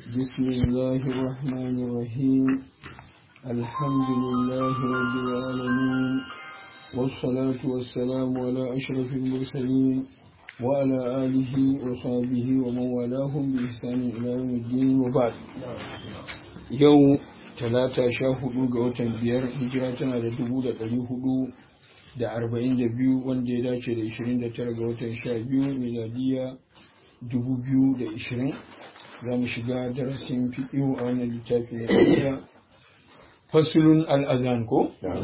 بسم الله الرحمن الرحيم الحمد لله رب العالمين والصلاة والسلام على أشرف المرسلين وعلى آله وصحبه ومن والاهم بإحسان إلى يوم الدين وبعد يوم talata sha hudu ga watan biyar hijira tana da dubu da ɗari hudu da arba'in da biyu wanda ya dace da ishirin da tara ga watan sha biyu miladiya dubu biyu da ishirin za mu shiga darasin fiɗiyu a wannan littafi na ɗaya fasulun al'azan ko?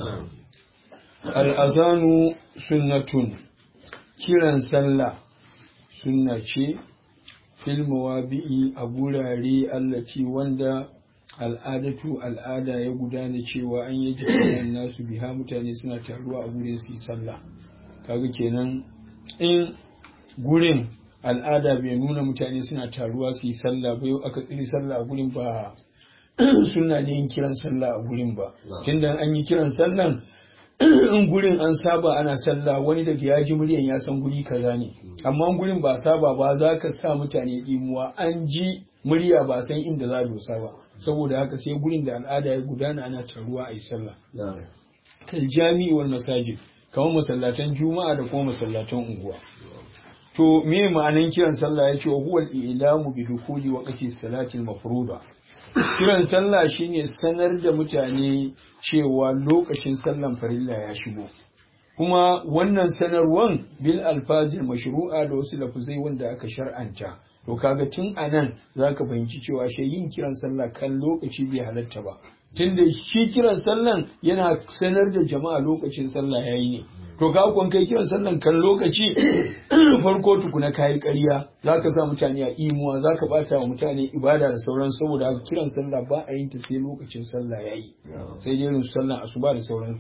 al'azanu sunnatun kiran sallah sunna ce filmawa bi'i a gurare allaci wanda al'adatu al'ada ya gudana cewa an yi jikin nasu biha mutane suna taruwa a gurin su yi sallah kaga kenan in gurin al'ada bai nuna mutane suna taruwa su yi sallah ba yau aka tsiri sallah a gurin ba suna ne yin kiran sallah a gurin ba tunda an yi kiran sallan in gurin an saba ana sallah wani daga ya ji muryan ya san guri kaza ne amma gurin ba saba ba za ka sa mutane imuwa an ji murya ba san inda za a dosa ba saboda haka sai gurin da al'ada ya gudana ana taruwa a yi sallah kal jami'i wal masajid kamar masallatan juma'a da kuma masallatan unguwa to me ma'anan kiran sallah yace wa huwal ilamu bi dukuli waqti salatil mafruda kiran sallah shine sanar da mutane cewa lokacin sallan farilla ya shigo kuma wannan sanarwan bil alfazil mashru'a da wasu lafuzai wanda aka shar'anta to kaga tun anan zaka fahimci cewa shi yin kiran sallah kan lokaci bai halatta ba tunda shi kiran sallan yana sanar da jama'a lokacin sallah yayi ne to ka kun kai kiran sallan kan lokaci farko tukuna kayi ƙarya zaka sa mutane a imuwa zaka bata wa mutane ibada da sauran saboda haka kiran sallah ba a yin ta sai lokacin sallah yayi sai dai irin sallan asuba da sauran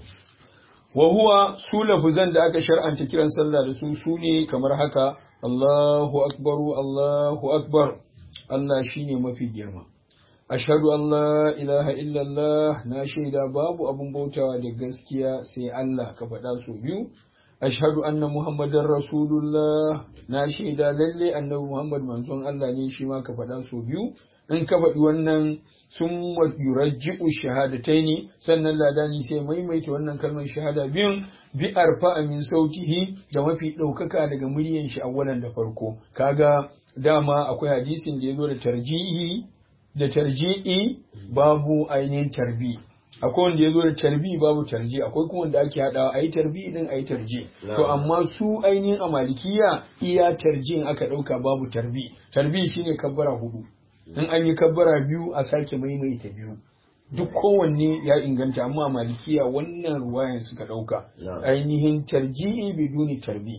wa huwa su lafuzan da aka shar'anta kiran sallah da su su ne kamar haka Allahu akbaru Allahu akbar Allah shine mafi girma ashhadu an la ilaha illallah na shaida babu abun bautawa da gaskiya sai Allah ka faɗa su biyu ashhadu anna muhammadar rasulullah na shaida lalle annabi muhammad manzon Allah ne shi ma ka faɗa su biyu in ka faɗi wannan sun yurajji'u shahadataini sannan ladani sai maimaita wannan kalmar shahada biyun bi arfa min sautihi da mafi ɗaukaka daga muryan shi awwalan da farko kaga dama akwai hadisin da ya zo da tarjihi da tarji'i babu ainihin tarbi akwai wanda ya zo da tarbi babu tarji akwai kuma wanda ake haɗawa a yi tarbi din a yi tarji to amma su ainihin a malikiya iya tarjin aka ɗauka babu tarbi tarbi shine kabbara hudu in an yi kabbara biyu a sake maimaita biyu duk kowanne ya inganta amma malikiya wannan ruwayan suka ɗauka ainihin tarji'i biduni tarbi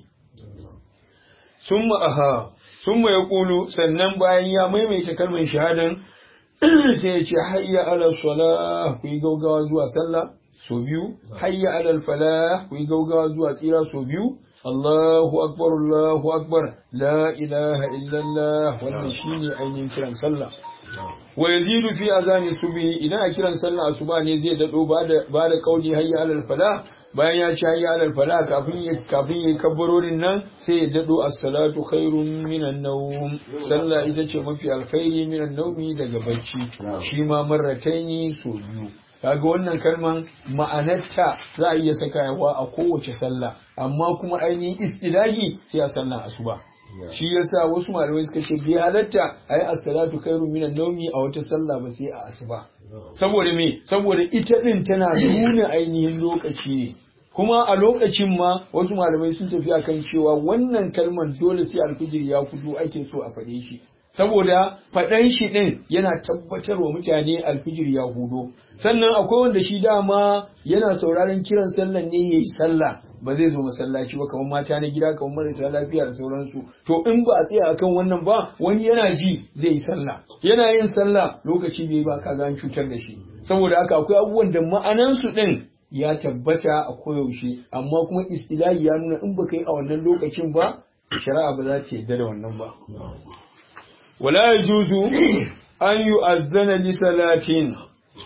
summa aha summa ya kulu sannan bayan ya maimaita kalmar shahadan sai ya ce hayya ala salah ku yi gaugawa zuwa sallah so biyu hayya ala falah ku yi gaugawa zuwa tsira so biyu Allahu akbar Allahu akbar la ilaha illallah wannan shine ainihin kiran sallah wa yazidu fi azani subhi idan a kiran sallah asuba ne zai dado ba da ba da kauli hayya alal fala bayan ya ci hayya alal fala kafin ya kafin ya kabbarorin nan sai ya dado as-salatu khairun minan nawm sallah ita ce mafi alkhairi minan nawmi daga bacci shi ma marrataini so biyu kaga wannan kalman ma'anarta za a iya saka yawa a kowace sallah amma kuma ainihin istilahi sai a sallan asuba shi yasa wasu malamai suka ce bai halatta ayi as-salatu khairu minan nawmi a wata sallah ba sai a asuba saboda me saboda ita din tana nuna ainihin lokaci ne kuma a lokacin ma wasu malamai sun tafi akan cewa wannan kalman dole sai alfijir ya fito ake so a faɗe shi saboda faɗan shi ɗin yana tabbatar wa mutane alfijir ya hudo sannan akwai wanda shi dama yana sauraron kiran sallan ne ya yi sallah ba zai zo masallaci ba kamar mata na gida kamar marasa lafiya da sauransu to in ba a tsaya akan wannan ba wani yana ji zai yi sallah yana yin sallah lokaci bai ba ka an cutar da shi saboda haka akwai abubuwan da ma'anansu ɗin ya tabbata a koyaushe amma kuma istilahi ya nuna in baka yi a wannan lokacin ba shari'a ba za ta yarda da wannan ba ولا يجوز أن يؤذن لصلاة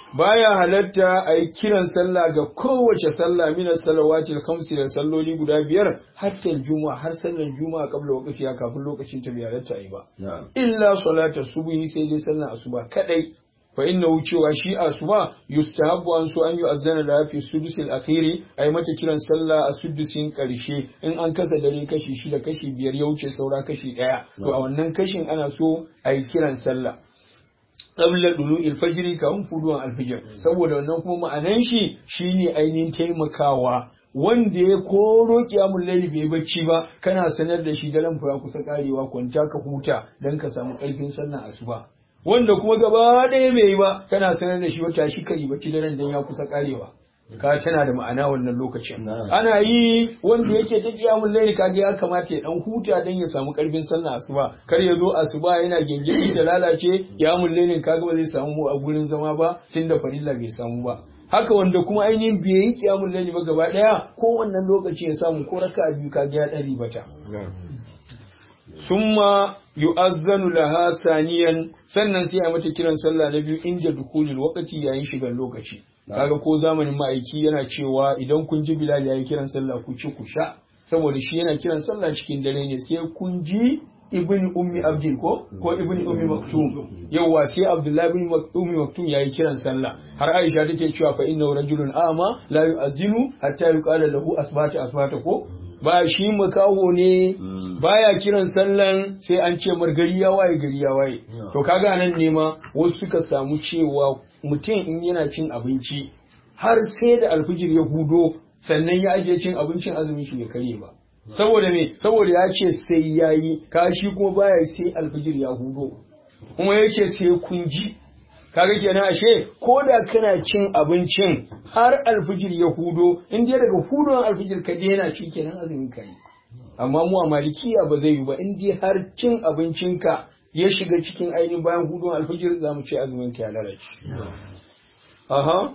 baya halatta a yi kiran sallah ga kowace sallah mina salawatil khamsi da salloli guda biyar hatta juma'a har sallar juma'a kabla lokaci ya kafin lokacin ta bai halatta a yi ba illa salata subhi sai dai sallar asuba kadai fa inna cewa shi asuba yustahabbu an so an yi azana da fi sudusil akhiri ay mata kiran sallah a sudusin karshe in an kasa dare kashi shida kashi biyar ya wuce saura kashi daya to a wannan kashin ana so a yi kiran sallah qabla dulu'il fajri kafin fuduwan alfijir saboda wannan kuma ma'anan shi shine ainihin taimakawa wanda ya koro kiyamun laili bai bacci ba kana sanar da shi daren fa kusa karewa kwanta ka huta dan ka samu karfin sallah asuba wanda kuma gaba ɗaya bai yi ba kana sanar da shi wata shi kari bacci daren dan ya kusa karewa ka tana da ma'ana wannan lokacin ana yi wanda yake ta kiyamun laili kaga ya kamata ya dan huta dan ya samu karfin sallah asuba kar ya zo asuba yana gengedi da lalace kiyamun lailin kaga ba zai samu a gurin zama ba tunda farilla bai samu ba haka wanda kuma ainihin bai yi kiyamun laili ba gaba daya ko wannan lokaci ya samu ko raka biyu kaga ya ɗari bata summa yu'azzanu laha saniyan sannan sai a mata kiran sallah na biyu inda dukulil wakati yayin shigar lokaci kaga ko zamanin ma'aiki yana cewa idan kun ji bilal yayi kiran sallah ku ci ku sha saboda shi yana kiran sallah cikin dare ne sai kun ji ibn ummi abdin ko ko ibn ummi maktum yawa sai abdullahi ibn ummi maktum yayi kiran sallah har aisha take cewa fa inna rajulun ama la yu'azzinu hatta yuqala lahu asbata asbata ko ba shi makaho ne baya kiran sallan sai an ce mar gari ya waye gari ya waye to kaga nan ne ma wasu suka samu cewa mutum in yana cin abinci har sai da alfijir ya hudo sannan ya ajiye cin abincin azumin shi bai karye ba saboda me saboda ya ce sai yayi kashi kuma baya sai alfijir ya hudo kuma ya ce sai kun ji kaga kenan ashe ko da kana cin abincin har alfijir ya hudo in dai daga hudon alfijir ka daina shi kenan azumin ka yi amma mu a malikiya ba zai yi ba in dai har cin abincinka ya shiga cikin ainihin bayan hudon alfijir za mu ce azumin ka ya lalace aha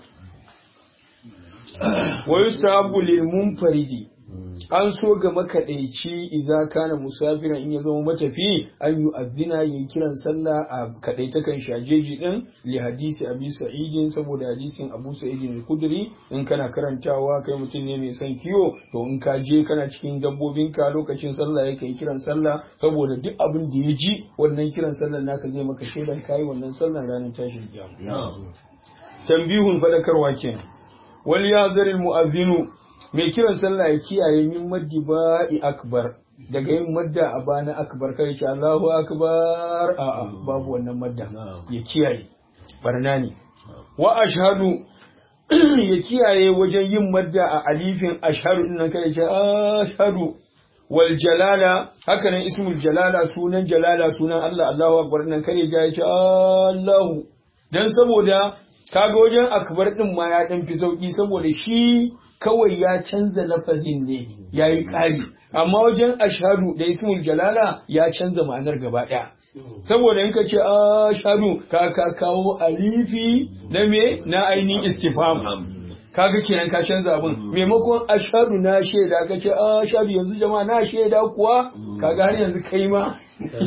wa yustahabbu lil munfaridi an so ga makaɗaici idza kana musafiran in ya zama matafi an yi azzina yayi kiran sallah a kadaita kan shajeji din li hadisi abi sa'idin saboda hadisin abu sa'idin al-kudri in kana karantawa kai mutum ne mai son kiyo to in ka je kana cikin dabbobin ka lokacin sallah yake kiran sallah saboda duk abin da ya ji wannan kiran sallah naka zai maka shaidan kai wannan sallan ranar tashin kiyama tambihun fadakarwa kenan wal yazaril mu'azzinu mai kiran sallah ya kiyaye min maddi ba'i akbar daga yin madda a bana akbar kai ce Allahu akbar a'a babu wannan madda ya kiyaye barna ne wa ashhadu ya kiyaye wajen yin madda a alifin ashhadu din nan kai ce ashhadu wal jalala haka nan ismul jalala sunan jalala sunan Allah Allahu akbar nan kai ya ce Allahu dan saboda kaga wajen akbar din ma ya dan fi sauki saboda shi kawai ya canza lafazin ne ya yi ƙari amma wajen ashadu da ismul jalala ya canza ma'anar gaba ɗaya saboda in ka ce ashadu ka ka kawo alifi na me na ainihin istifam kaga kenan ka canza abin maimakon ashadu na shaida ka ce ashadu yanzu jama'a na shaida kuwa kaga har yanzu kai ma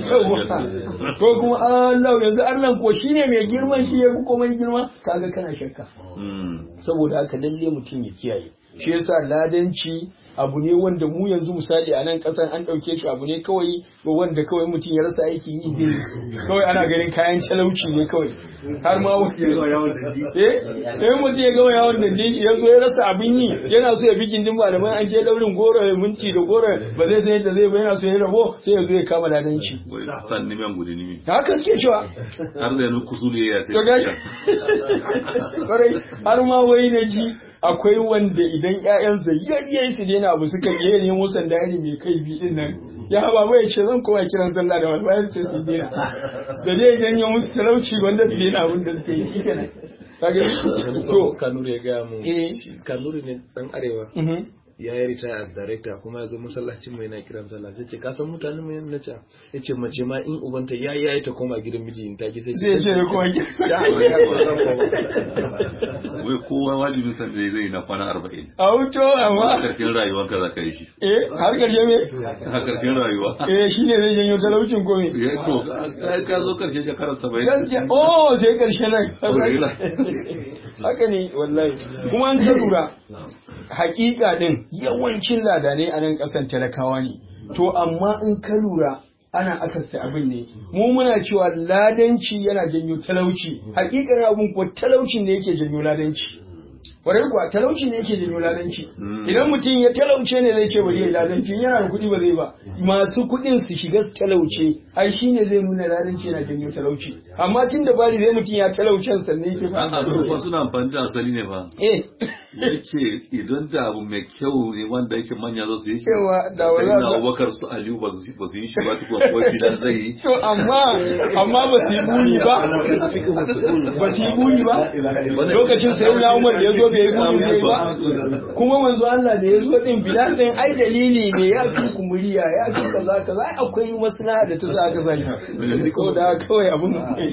ko kuma Allah yanzu Allah ko shine mai girman shi ya fi komai girma kaga kana shakka saboda haka lalle mutum ya kiyaye shi yasa ladanci abu ne wanda mu yanzu misali a nan kasan an ɗauke shi abu ne kawai wanda kawai mutum ya rasa aiki yi ne kawai ana ganin kayan talauci ne kawai har ma wani eh eh mutum ya gama yawon da shi ya zo ya rasa abin yi yana so ya bi gindin malaman an je daurin goro ya minti da goro ba zai san yadda zai ba yana so ya rabo sai ya zo ya kama ladanci san nimen gudu nimi haka suke cewa har da yanzu kusuri ya to gashi kwarai har ma wai na ji akwai wanda idan ƴaƴansa yayyayi su daina abu suka yi ne musan da mai kai bi din nan ya ba mai ce zan koma kiran sallah da wani bayan ce su daina da dai idan ya musu talauci wanda su daina abin da suke yi shi kenan kaga to kanuri ya gaya mu Eh. kanuri ne dan arewa ya yi ritaya director kuma ya zo masallacin mai na kiran sallah sai ce ka san mutanen mu yana ce ya ce mace ma in ubanta ya yi yayi ta koma gidan miji in ta ki sai zai ce ko ki ya wai kowa wajibin san da zai na kwana arba'in a wuto a amma karshen rayuwar ka za ka yi shi eh har karshe me a karshen rayuwa eh shine zai janyo talaucin ko me ya to ka- ka zo karshen shekarar saba'in gaskiya oh sai karshe nan Alhamdulillah. haka ne wallahi kuma an ta lura hakika din yawancin ladanai a nan kasan talakawa ne to amma in ka lura ana akasta abin ne mu muna cewa ladanci yana janyo talauci hakikar abin kuwa talaucin ne yake janyo ladanci kwarai kuwa talauci ne yake janyo ladanci Mm. idan mutum ya talauce ne zai ce bari ya yi ladanci in yana da kuɗi ba zai ba masu kuɗin su shiga su talauce ai shine zai nuna ladanci yana janyo talauci amma tun da bari zai mutum ya talaucen sannan yake a fara su fa suna amfani da asali ne fa eh yace idan da abu mai kyau ne wanda yake manya za su yi shi Cewa da sai wala- na abubakar su aliyu ba su ba su yi shi ba su kuwa kuwa gidan zai yi to amma amma ba su yi buri ba ba su yi buri ba lokacin sai na umar da ya zo bai yi buri zai ba kuma manzo Allah da ya zo din bilal din ai dalili ne ya fi kumuriya ya fi kaza kaza ai akwai maslaha da ta za ka sani ko da kawai abun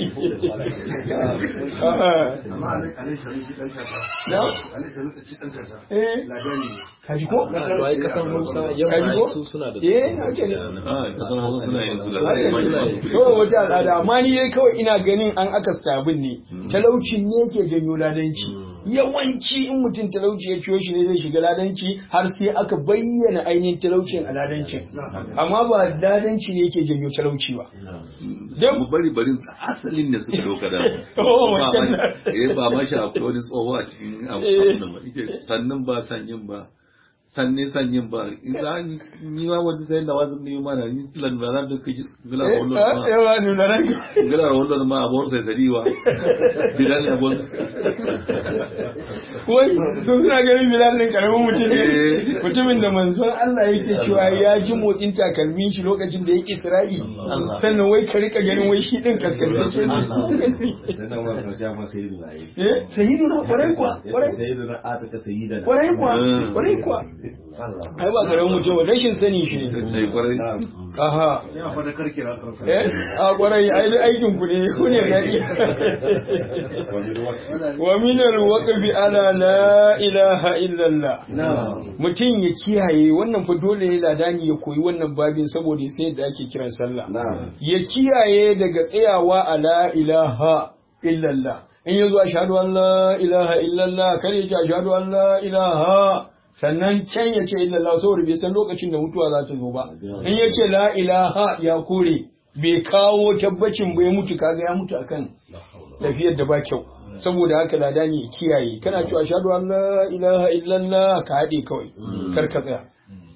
amma a nan shari'a shi ɗan kasa na a nan shari'a shi ɗan kasa eh ladani ne kaji ko to ai kasan Hausa kaji yamma ko su suna da eh haka ne a kasan hausa suna yin su da Haka suna yi. kawai wata al'ada amma ni dai kawai ina ganin an aka sabin ne talaucin ne yake janyo ladanci yawanci in mutum talauci ya ciyo shi ne zai shiga ladanci har sai aka bayyana ainihin talaucin a ladancin amma ba ladanci ne yake janyo talauci ba dan mu bari barin asalin ne suka dauka da Oh, ba wancan ma- da. eh ba ma shi akwai wani tsoho a cikin abu Eh. abun nan ba Yake sannan ba sanyin ba sanne sanyin ba idan ni ma wani sai da wani ne ma na ni silan ba za ta kai gila eh, wallo ah, ma yawa nuna ranka gila wallo ma abor sai dariwa bidan abon wai sun suna ganin bilal ɗin karamin mutum ne Eh. mutumin da manzon Allah yake cewa ya ji motsin takalmin shi lokacin da ya isra'i sannan wai ka rika ganin wai shi ɗin kaskantacce ne dan wa karshe ma sayyidina ayi eh sayyiduna kwarai kuwa kwarai sayyidina ataka sayyidina kwarai kuwa Mm. kwarai kuwa ai ba karamin mutum ba rashin sani shi ne sai kwarai aha ya faɗa karke na karfe eh a kwarai ai duk aikin ku ne ku ne gari wa min al-waqfi ala la ilaha illallah mutum ya kiyaye wannan fa dole ne ladani ya koyi wannan babin saboda ya san yadda ake kiran sallah ya kiyaye daga tsayawa a la ilaha illallah in yazo ashhadu an la ilaha illallah kar ya ce ashhadu an la ilaha sannan can ya ce illallah saboda bai san lokacin da mutuwa za ta zo ba in ya ce la ilaha ya kore bai kawo tabbacin bai mutu kaga ya mutu akan tafiyar da ba kyau saboda haka ladani ya kiyaye kana cewa ashhadu an la ilaha illallah ka haɗe kawai kar ka tsaya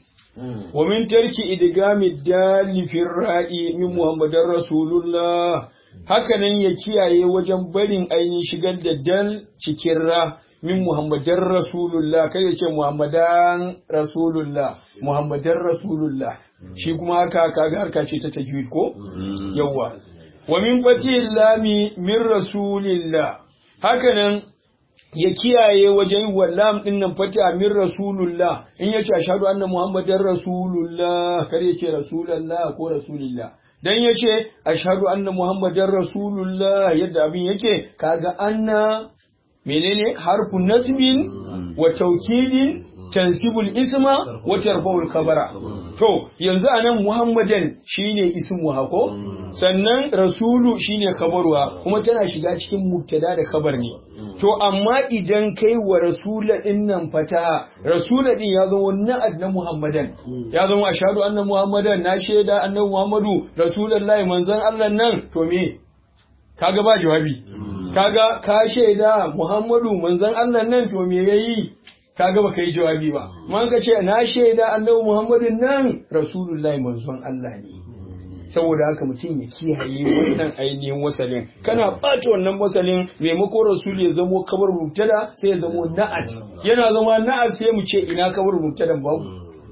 wa min tarki idgami dali fi ra'i min muhammadar rasulullah haka nan ya kiyaye wajen barin ainihin shigar da dal cikin ra min muhammadar rasulullah kai ya ce muhammadan rasulullah muhammadar rasulullah shi kuma haka kaga harka ce ta tajwid ko yawwa wa min fatihil lami min rasulillah haka nan ya kiyaye wajen wallam din nan fata min rasulullah in yace ashhadu anna muhammadar rasulullah kar yace rasulullah ko rasulillah dan yace ashhadu anna muhammadar rasulullah yadda abin yake kaga anna menene harfun nasbin wa taukidin tansibul isma wa tarfa'ul khabara to yanzu anan muhammadan shine ismu hako sannan rasulu shine khabaruwa kuma tana shiga cikin mubtada da khabar ne to amma idan kai wa rasula din nan fata rasula din ya zama na'ad na muhammadan ya zama ashhadu anna muhammadan na shaida annabi muhammadu rasulullahi manzon Allah nan to me kaga ba jawabi kaga ka shaida muhammadu manzon Allah nan to me yayi kaga baka yi jawabi ba man ka ce na shaida annabi muhammadin nan rasulullahi manzon Allah ne saboda haka mutum ya kiyaye wannan ainihin wasalin kana ɓata wannan wasalin maimakon rasul ya zamo kabar mubtada sai ya zamo na'at yana zama na'at sai mu ce ina kabar mubtadan babu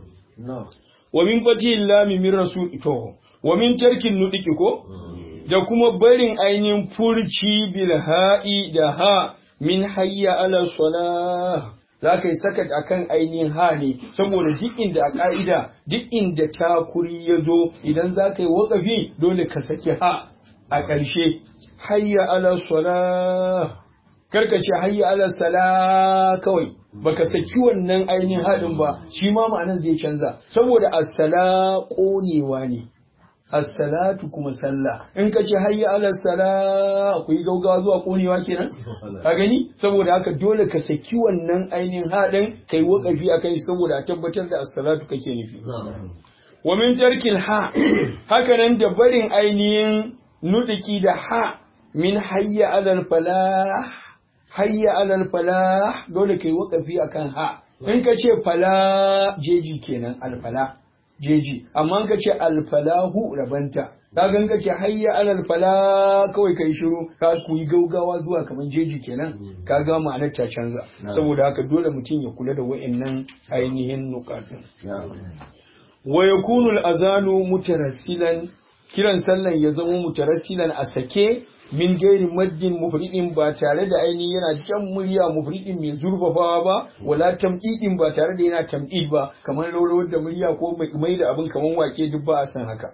wa min fati lami min rasul to wa min tarkin nudiki ko da kuma barin ainihin furci bil ha'i da ha min hayya ala salah za ka yi sakat akan ainihin ha ne saboda duk inda a ka'ida duk inda takuri ya zo idan za ka yi wakafi dole ka saki ha a ƙarshe hayya ala sala karka ce hayya ala sala kawai baka saki wannan ainihin haɗin ba shi ma ma'anar zai canza saboda as-sala ƙonewa ne as-salatu kuma sallah in ka ce hayya ala sala ku yi gaugawa zuwa ƙonewa kenan ka gani saboda haka dole ka saki wannan ainihin haɗin kai wakafi akai saboda a tabbatar da as-salatu kake nufi wa min tarkil ha haka nan da barin ainihin nudiki da ha min hayya alal falah hayya alal falah dole kai wakafi akan ha in ka ce fala jeji kenan alfala jeji amma in ka ce alfalahu rabanta kaga in ka ce hayya alal fala kawai kai shiru ka ku yi gaugawa zuwa kamar jeji kenan kaga ma'anar ta canza saboda haka dole mutum ya kula da wa'annan ainihin nukatun wa yakunu al-azanu mutarassilan kiran sallan ya zama mutarassilan a sake min gairi maddin mufridin ba tare da ainihin yana jan murya mufridin mai zurfafawa ba wala tam'idin ba tare da yana tam'id ba kamar rawar da murya ko mai da abin kamar wake duk ba a san haka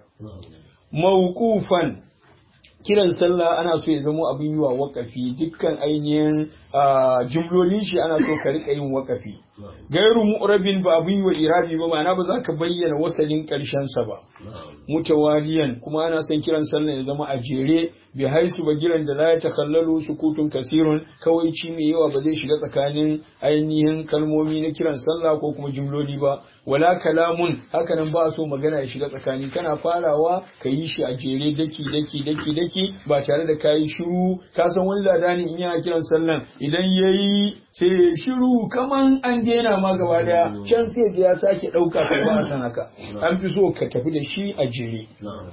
mawqufan kiran sallah ana so ya zama abin yi wa wakafi dukkan ainihin jumlolin shi ana so ka rika yin wakafi gairu mu'rabin ba abin yi wa irabi ba ma'ana ba za ka bayyana wasalin karshen sa ba mutawaliyan kuma ana son kiran sallah ya zama a jere bi haisu ba giran da la ya takallalu sukutun kasirun kawai ci mai yawa ba zai shiga tsakanin ainihin kalmomi na kiran sallah ko kuma jumloli ba wala kalamun hakanan ba so magana ya shiga tsakani kana farawa ka yi shi a jere daki daki daki daki ba tare da kayi shiru ka san wani ladani in yana kiran sallan idan yayi sai ya shiru kaman an daina ma gaba daya can sai ya sake dauka ka ba san haka an fi so ka tafi da shi a jere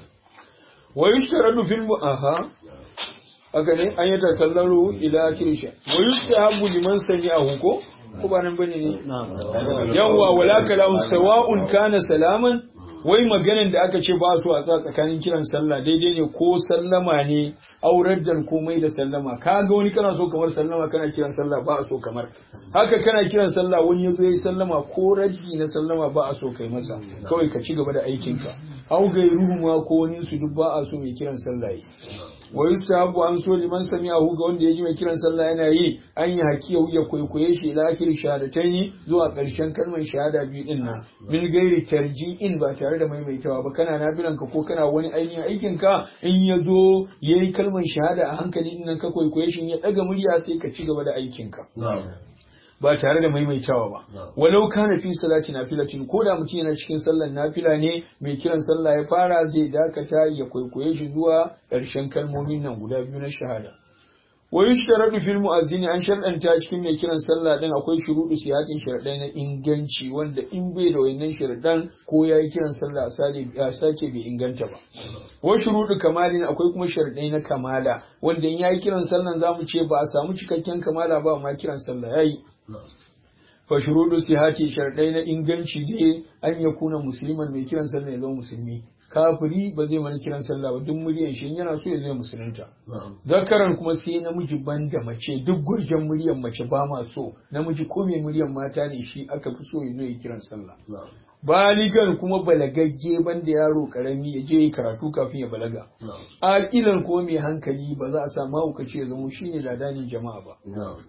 wa yushtaradu fil mu'aha haka ne an yi takallaru ila kirsha wa yustahabu liman sami'ahu ko ko ba nan bane ne yawwa wala kalamu sawa'un kana salaman wai maganin da aka ce ba su a sa tsakanin kiran sallah daidai ne ko sallama ne aurar da komai da sallama ka ga wani kana so kamar sallama kana kiran sallah ba a so kamar haka kana kiran sallah wani yazo yayi sallama ko raddi na sallama ba a so kai masa kawai ka ci gaba da aikinka au gairuhu ma ko wani su duk ba a so mai kiran sallah yi wa yustahabu an so liman sami'ahu ga wanda ya ji mai kiran sallah yana yi an yi hakiya ya kwaikwaye shi ila akhir shahadataini zuwa ƙarshen kalmar shahada biyu din nan min gairi tarji'in ba tare da maimaitawa ba kana nafilan ka ko kana wani ainihin aikin ka in ya zo yayi kalmar shahada a hankali din nan ka kwaikwaye shi ya daga murya sai ka ci gaba da aikin ka ba tare da maimaitawa ba walau kana fi salati nafilatin ko da mutum yana cikin sallar nafila ne mai kiran sallah ya fara zai dakata ya kwaikwaye shi zuwa ƙarshen kalmomin nan guda biyu na shahada wa yushtaradu fil mu'azzini an sharɗanta cikin mai kiran sallah din akwai shuruɗu siyatin sharadai na inganci wanda in bai da wayannan sharadan ko yayi kiran sallah a sake bai inganta ba wa shuruɗu kamalin akwai kuma sharadai na kamala wanda in yayi kiran sallan zamu ce ba a samu cikakken kamala ba amma kiran sallah yayi fa shuruɗu sihati sharadai na inganci dai an ya kuna musulman mai kiran sallah ya zama musulmi kafiri ba zai mana kiran sallah ba duk muryan shi yana so ya zai musulunta zakaran kuma sai namiji ban da mace duk gurjen muryan mace ba ma so namiji ko mai muryan mata ne shi aka fi so ya zo ya kiran sallah baligan kuma balagagge ban da yaro karami ya je karatu kafin ya balaga aqilan ko mai hankali ba za a sa mahaukaci ya zama shine ladanin jama'a ba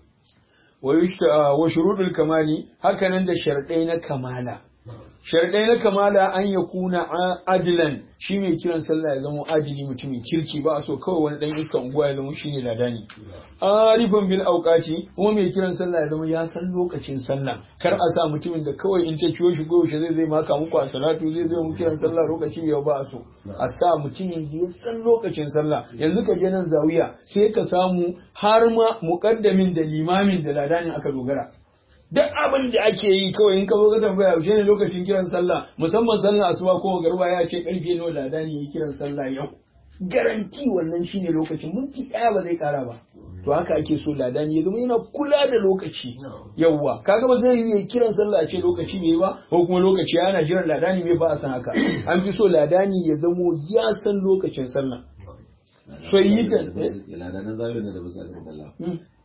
wa shurudul kamali hakanan da sharɗai na kamala sharɗai na kamala an ya kuna adilan shi mai kiran sallah ya zama adili mutumin kirki ba a so kawai wani ɗan iska unguwa ya zama shine ladani arifan bil auqati kuma mai kiran sallah ya zama ya san lokacin sallah kar a sa mutumin da kawai in ta ciwo shi goyo zai zai maka muku a salatu zai zai mu kiran sallah lokaci yau ba a so a sa mutumin da ya san lokacin sallah yanzu ka je nan zawiya sai ka samu har ma muqaddamin da limamin da ladanin aka dogara duk abin da ake yi kawai in ka zo ka tambaya yaushe ne lokacin kiran sallah musamman sallar asuba ko garba ya ce karfe nawa lada ne yi kiran sallah yau garanti wannan shine lokacin minti ɗaya ba zai kara ba to haka ake so ladani ya zama yana kula da lokaci yawwa kaga ba zai yi kiran sallah a ce lokaci bai ba ko kuma lokaci yana jiran ladani bai ba a san haka an fi so ladani ya zamo ya san lokacin sallah so yi ta ladanan zawiya ne da ba sa da Allah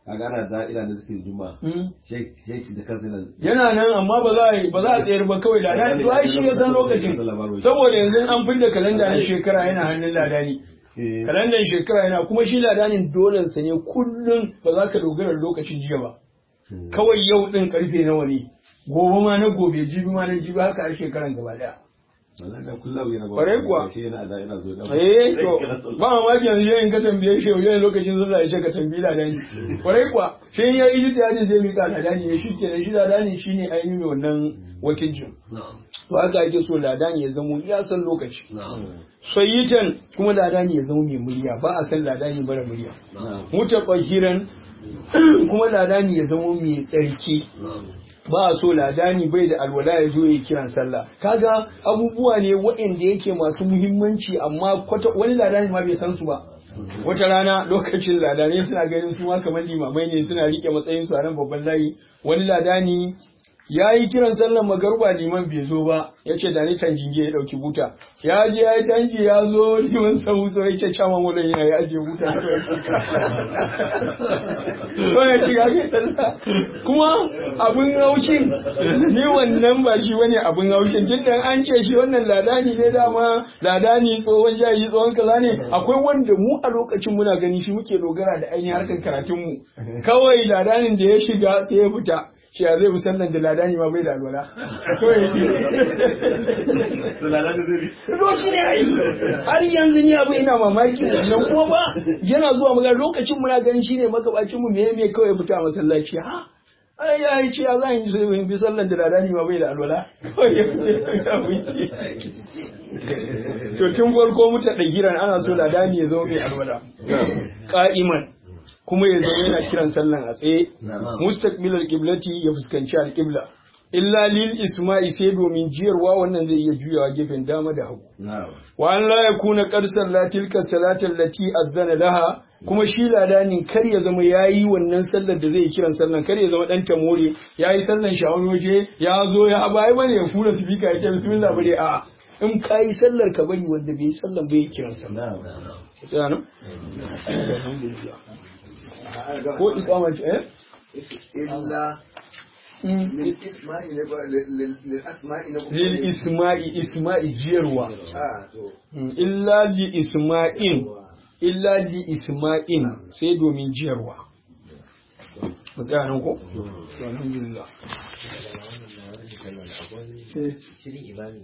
kaga ana da ina da zikirin juma'a Mm. shek shek da kansa yana yana nan amma ba za a yi ba za a tsayar ba kawai ladani to ai shi ya san lokacin saboda yanzu an fidda kalanda na shekara yana hannun ladani Eh, kalandan shekara yana kuma shi ladanin dolen sa ne kullum ba za ka dogara da lokacin jiya ba hmm. kawai yau din karfe nawa ne gobe ma na gobe jibi ma na jibi haka a shekaran gaba daya Wallahi da kullum yana ba Kwarai kuwa. shi yana da ina zo da eh to ba mamaki yanzu yayin ka tambaye shi yau yayin lokacin zuwa ya ce ka tambayi ladani kwarai kuwa sai ya yi ta yadda zai mika ladani ne shi kenan shi ladani shine ainihin mai wannan wakilcin to haka ake so ladani ya zamo ya san lokaci sayyitan kuma ladani ya zama mai murya ba a san ladani mara murya mutafahiran kuma ladani ya zama mai tsarki ba a so ladani bai da alwala ya zo ya kiran sallah kaga abubuwa ne waɗanda yake masu muhimmanci amma kwata wani ladani ma bai san su ba wata rana lokacin ladani suna ganin su ma kamar limamai ne suna rike matsayin su a nan babban layi wani ladani ya yi kiran sallan magaruba liman bai zo ba ya ce da ni tanjinge ya ɗauki buta ya je ya yi tanji ya zo liman sau so ya ce caman wulan yana ya ajiye buta ko ya ci gafe sallah kuma abin haushin ni wannan ba shi wani abin haushin tun da an ce shi wannan ladani ne dama ladani tsohon jayi tsohon kaza ne akwai wanda mu a lokacin muna gani shi muke dogara da ainihin harkar karatunmu kawai ladanin da ya shiga sai ya fita shi ya zai musallan da ladani ma bai da alwala kawai yake Roki ne ai har yanzu ni abu ina mamaki nan kuma ba yana zuwa magana lokacin muna ganin shine magabacin mu me me kawai fita masallaci ha ai ya yi ce ya zan yi sai bi sallan da ladani ma bai da alwala kawai ya fice ya wuce to tun farko muta da giran ana so ladani ya zama mai alwala qa'iman kuma ya zama yana kiran sallan a tsaye mustaqbilal qiblati ya fuskanci alqibla illa lil isma'i sai domin jiyarwa wannan zai iya juyawa gefen dama da hagu wa an la yakuna qad salla tilka salatal lati azzana laha kuma shi ladanin kar ya zama yayi wannan sallar da zai yi kiran sallan kar ya zama dan tamore yayi sallan shawon waje ya zo ya bai bane ya fura speaker ya ce bismillah bare a in kai sallar ka bari wanda bai yi sallan bai kiran sallan tsaya nan ko iqama ce eh إلا Mm. للإسماء للأسماء lil isma'i isma'i jiyarwa آه تو Mm, illa li isma'in illa li isma'in sai domin jiyarwa mu tsaya nan ko To, alhamdulillah shirin imami